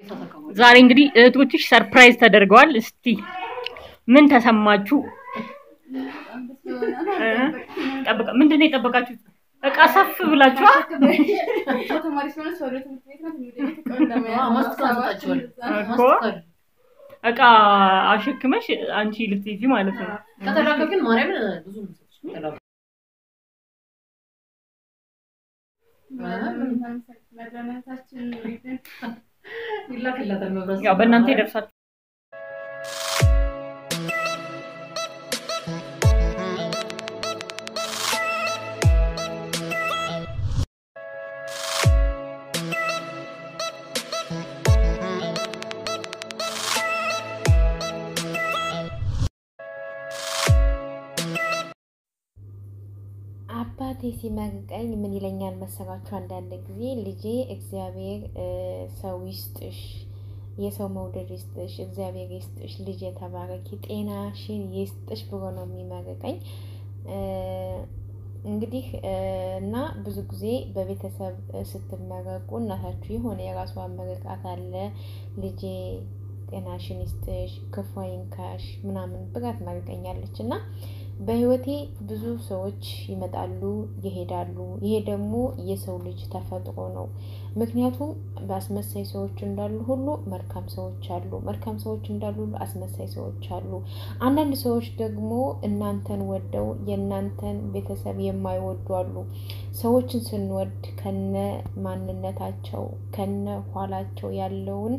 ዛሬ እንግዲህ እህቶችሽ ሰርፕራይዝ ተደርገዋል። እስቲ ምን ተሰማችሁ? እ? ጠብቃ ምንድን ነው የጠበቃችሁት? እቃ ሰፍ ብላችኋ እኮ እቃ አሸክመሽ አንቺ ልትይዚ ማለት ነው። ከተላከ ግን ማርያምን ብዙ ነው የምሰጥሽ። ከተላከ ይላክላታል መብራት ያው በእናንተ ይደርሳል። አባቴ ሲመርቀኝ ምን ይለኛል መሰላችሁ? አንዳንድ ጊዜ ልጄ እግዚአብሔር እ ሰው ይስጥሽ፣ የሰው መውደድ ይስጥሽ፣ እግዚአብሔር ይስጥሽ፣ ልጄ ተባረኪ፣ ጤናሽን ይስጥሽ ብሎ ነው የሚመርቀኝ። እ እንግዲህ እ እና ብዙ ጊዜ በቤተሰብ ስትመረቁ እናታችሁ የሆነ የራሷ ምርቃት አለ። ልጄ ጤናሽን ይስጥሽ፣ ክፉ አይንካሽ ምናምን ብላ ትመርቀኛለች እና በህይወቴ ብዙ ሰዎች ይመጣሉ ይሄዳሉ። ይሄ ደግሞ የሰው ልጅ ተፈጥሮ ነው። ምክንያቱም በአስመሳይ ሰዎች እንዳሉ ሁሉ መልካም ሰዎች አሉ፣ መልካም ሰዎች እንዳሉ ሁሉ አስመሳይ ሰዎች አሉ። አንዳንድ ሰዎች ደግሞ እናንተን ወደው የእናንተን ቤተሰብ የማይወዱ አሉ። ሰዎችን ስንወድ ከነ ማንነታቸው ከነ ኋላቸው ያለውን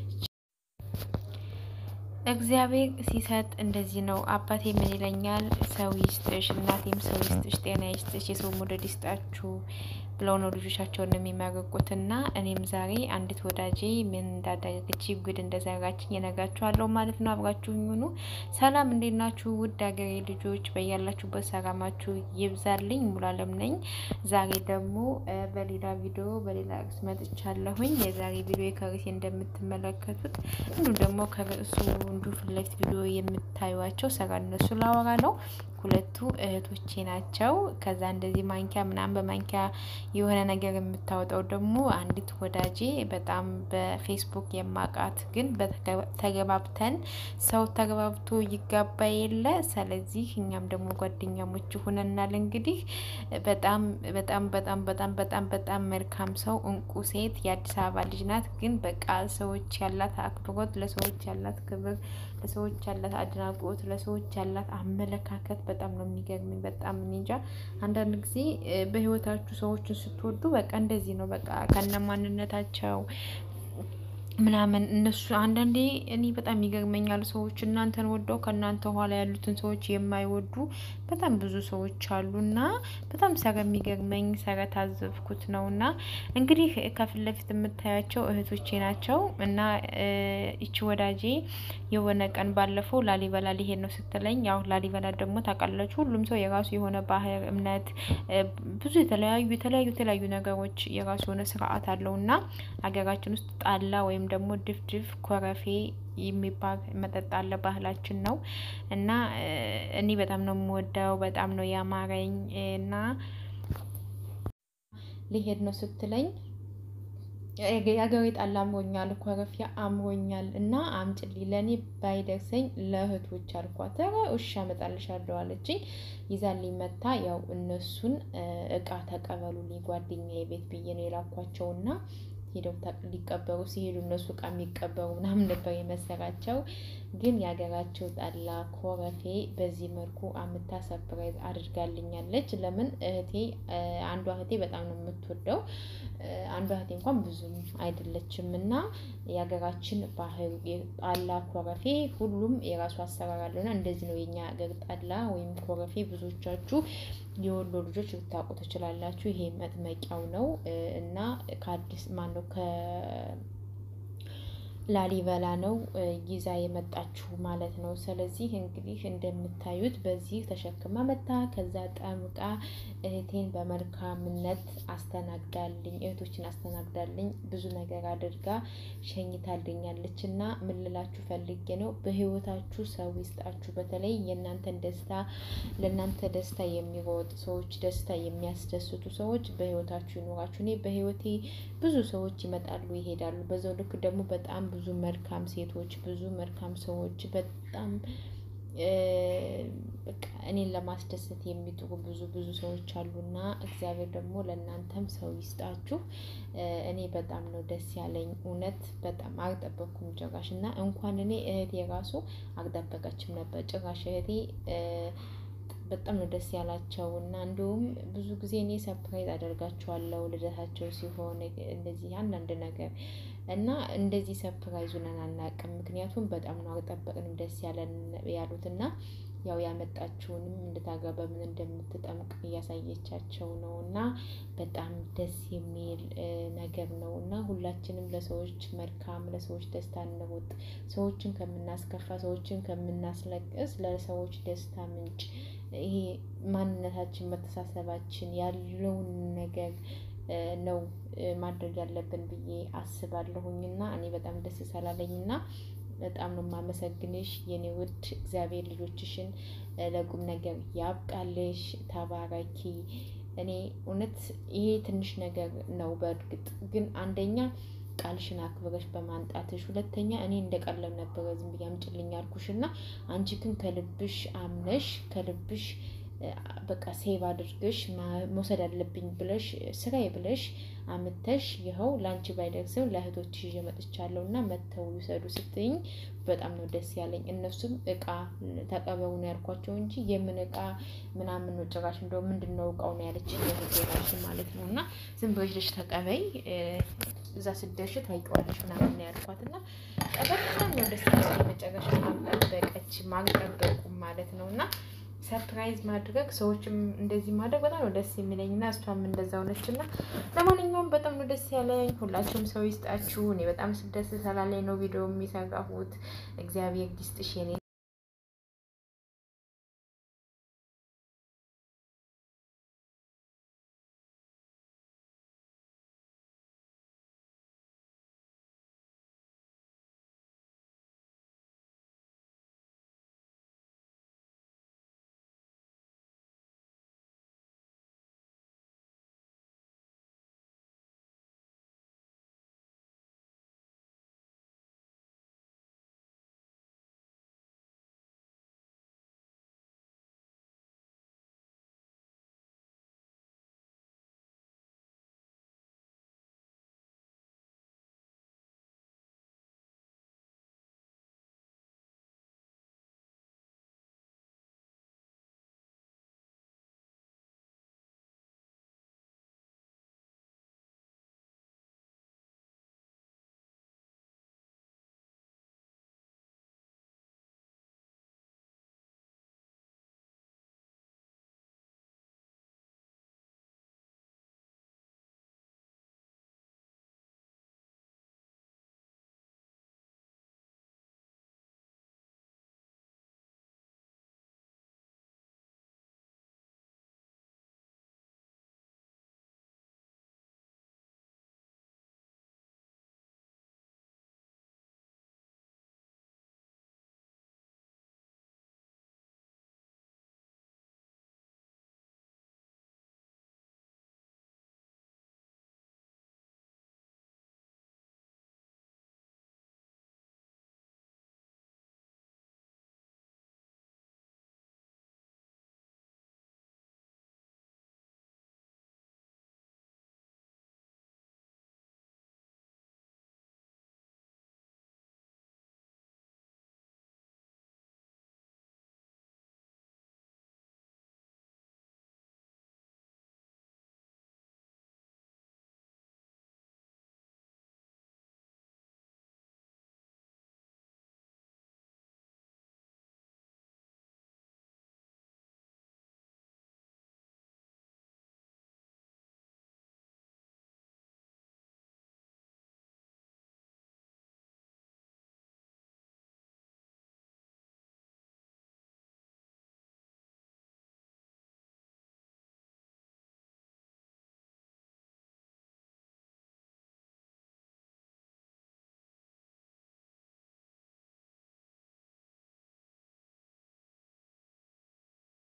እግዚአብሔር ሲሰጥ እንደዚህ ነው። አባቴ ምን ይለኛል? ሰው ይስጥሽ፣ እናቴም ሰው ይስጥሽ፣ ጤና ይስጥሽ፣ የሰው መውደድ ይስጣችሁ ብለው ነው ልጆቻቸውን የሚመርቁት። እና እኔም ዛሬ አንዲት ወዳጄ ምን እንዳደረገች ጉድ እንደሰራችኝ እነግራችኋለሁ ማለት ነው። አብራችሁኝ ሁኑ። ሰላም፣ እንዴት ናችሁ? ውድ ሀገሬ ልጆች በያላችሁበት ሰላማችሁ ይብዛልኝ። ሙሉአለም ነኝ። ዛሬ ደግሞ እ በሌላ ቪዲዮ በሌላ ርዕስ መጥቻለሁኝ። የዛሬ ቪዲዮ ከርዕሴ እንደምትመለከቱት እንዲሁም ደግሞ ከርዕሱ እንዱ ፊት ለፊት ቪዲዮ የምታዩቸው ስራ እነሱ ላወራ ነው። ሁለቱ እህቶቼ ናቸው። ከዛ እንደዚህ ማንኪያ ምናምን በማንኪያ የሆነ ነገር የምታወጣው ደግሞ አንዲት ወዳጄ በጣም በፌስቡክ የማውቃት ግን ተገባብተን ሰው ተገባብቶ ይጋባ የለ ስለዚህ እኛም ደግሞ ጓደኛሞች ሆነናል። እንግዲህ በጣም በጣም በጣም በጣም በጣም በጣም መልካም ሰው እንቁ ሴት የአዲስ አበባ ልጅ ናት። ግን በቃ ሰዎች ያላት አክብሮት፣ ለሰዎች ያላት ክብር፣ ለሰዎች ያላት አድናቆት፣ ለሰዎች ያላት አመለካከት በጣም ነው የሚገርመኝ። በጣም እኔ እንጃ አንዳንድ ጊዜ በህይወታችሁ ሰዎችን ስትወዱ በቃ እንደዚህ ነው። በቃ ከነ ማንነታቸው ምናምን እነሱ አንዳንዴ እኔ በጣም ይገርመኛል። ሰዎች እናንተን ወደው ከእናንተ ኋላ ያሉትን ሰዎች የማይወዱ በጣም ብዙ ሰዎች አሉ እና በጣም ሰረ የሚገርመኝ ሰረ ታዘብኩት ነው እና እንግዲህ ከፊት ለፊት የምታያቸው እህቶቼ ናቸው እና ይቺ ወዳጄ የሆነ ቀን ባለፈው ላሊበላ ሊሄድ ነው ስትለኝ፣ ያው ላሊበላ ደግሞ ታውቃላችሁ ሁሉም ሰው የራሱ የሆነ ባህል፣ እምነት ብዙ የተለያዩ የተለያዩ የተለያዩ ነገሮች የራሱ የሆነ ስርዓት አለው እና ሀገራችን ውስጥ ጣላ ወይም ደግሞ ድፍድፍ ኮረፌ የሚባል መጠጥ አለ። ባህላችን ነው እና እኔ በጣም ነው የምወደው፣ በጣም ነው ያማረኝ እና ሊሄድ ነው ስትለኝ የሀገሬ ጣላ አምሮኛል፣ ኮረፌ አምሮኛል እና አምጪልኝ ለእኔ ባይደርሰኝ ለእህቶች አልኳት። ኧረ እሺ አመጣልሻለሁ አለችኝ። ይዛልኝ መታ ያው እነሱን እቃ ተቀበሉልኝ ጓደኛዬ ቤት ብዬ ነው የላኳቸውና ሄደው ሊቀበሩ ሲሄዱ እነሱ እቃ የሚቀበሩ ምናምን ነበር የመሰላቸው። ግን የሀገራቸው ጠላ ኮረፌ በዚህ መልኩ አምታ ሰርፕራይዝ አድርጋልኛለች። ለምን እህቴ አንዷ እህቴ በጣም ነው የምትወደው፣ አንዷ እህቴ እንኳን ብዙም አይደለችም። እና የሀገራችን ባህል ጠላ ኮረፌ ሁሉም የራሱ አሰራር አለውና እንደዚህ ነው የኛ ሀገር ጠላ ወይም ኮረፌ። ብዙዎቻችሁ የወሎ ልጆች ልታውቁ ትችላላችሁ። ይሄ መጥመቂያው ነው እና ከአዲስ ማነው ላሊበላ ነው ይዛ የመጣችሁ ማለት ነው። ስለዚህ እንግዲህ እንደምታዩት በዚህ ተሸክማ መታ ከዛ ጠምቃ እህቴን በመልካምነት አስተናግዳልኝ እህቶችን አስተናግዳልኝ ብዙ ነገር አድርጋ ሸኝታልኛለች። እና ምን ልላችሁ ፈልጌ ነው በህይወታችሁ ሰው ይስጣችሁ። በተለይ የእናንተን ደስታ ለእናንተ ደስታ የሚሮጥ ሰዎች ደስታ የሚያስደስቱ ሰዎች በህይወታችሁ ይኖራችሁ። እኔ በህይወቴ ብዙ ሰዎች ይመጣሉ ይሄዳሉ። በዛው ልክ ደግሞ በጣም ብዙ መልካም ሴቶች ብዙ መልካም ሰዎች በጣም በቃ እኔን ለማስደሰት የሚጥሩ ብዙ ብዙ ሰዎች አሉና እግዚአብሔር ደግሞ ለእናንተም ሰው ይስጣችሁ። እኔ በጣም ነው ደስ ያለኝ እውነት በጣም አልጠበቅኩም ጭራሽ እና እንኳን እኔ እህቴ ራሱ አልጠበቀችም ነበር ጭራሽ እህቴ በጣም ነው ደስ ያላቸው እና እንዲሁም ብዙ ጊዜ እኔ ሰፕራይዝ አደርጋቸዋለሁ ልደታቸው ሲሆን እንደዚህ አንዳንድ ነገር እና እንደዚህ ሰፕራይዝ ሆነን አናውቅም። ምክንያቱም በጣም ነው አልጠበቅንም ደስ ያለን ያሉት እና ያው ያመጣችውንም እንድታገባ በምን እንደምትጠምቅ እያሳየቻቸው ነው እና በጣም ደስ የሚል ነገር ነው እና ሁላችንም ለሰዎች መልካም ለሰዎች ደስታ እንሩጥ። ሰዎችን ከምናስከፋ ሰዎችን ከምናስለቅስ ለሰዎች ደስታ ምንጭ ይሄ ማንነታችን መተሳሰባችን ያለውን ነገር ነው ማድረግ ያለብን ብዬ አስባለሁኝ እና እኔ በጣም ደስ ስላለኝ እና በጣም ነው የማመሰግንሽ የኔ ውድ። እግዚአብሔር ልጆችሽን ለቁም ነገር ያብቃልሽ። ተባረኪ። እኔ እውነት ይሄ ትንሽ ነገር ነው በእርግጥ ግን አንደኛ ቃልሽን አክብረሽ በማንጣትሽ፣ ሁለተኛ እኔ እንደ ቀለም ነበረ ዝም ብዬ አምጪልኝ አልኩሽ እና አንቺ ግን ከልብሽ አምነሽ ከልብሽ በቃ ሴቭ አድርገሽ መውሰድ አለብኝ ብለሽ ስራዬ ብለሽ አምተሽ ይኸው ለአንቺ ባይደርስም ለእህቶችሽ ይዤ መጥቻለሁ እና መተው ይውሰዱ ስትይኝ በጣም ነው ደስ ያለኝ። እነሱም እቃ ተቀበሉ ነው ያልኳቸው እንጂ የምን እቃ ምናምን ነው ጭራሽ እንደው ምንድን ነው እቃው ነው ያለች ራሽ ማለት ነው እና ዝም ብለሽ ተቀበይ እዛ ስደርሽ ታይቀዋለሽ ምናምን ነው ያልኳት እና በጣም ነው ደስ ያለኝ። መጨረሻ ማጠበቀች ማልጠበቁም ማለት ነው እና ሰርፕራይዝ ማድረግ ሰዎችም እንደዚህ ማድረግ በጣም ነው ደስ የሚለኝ እና እሷም እንደዛ ሆነች እና ለማንኛውም በጣም ነው ደስ ያለኝ። ሁላችሁም ሰው ይስጣችሁ። እኔ በጣም ደስ ስላለኝ ነው ቪዲዮ የሚሰራሁት። እግዚአብሔር ይስጥሽ የኔ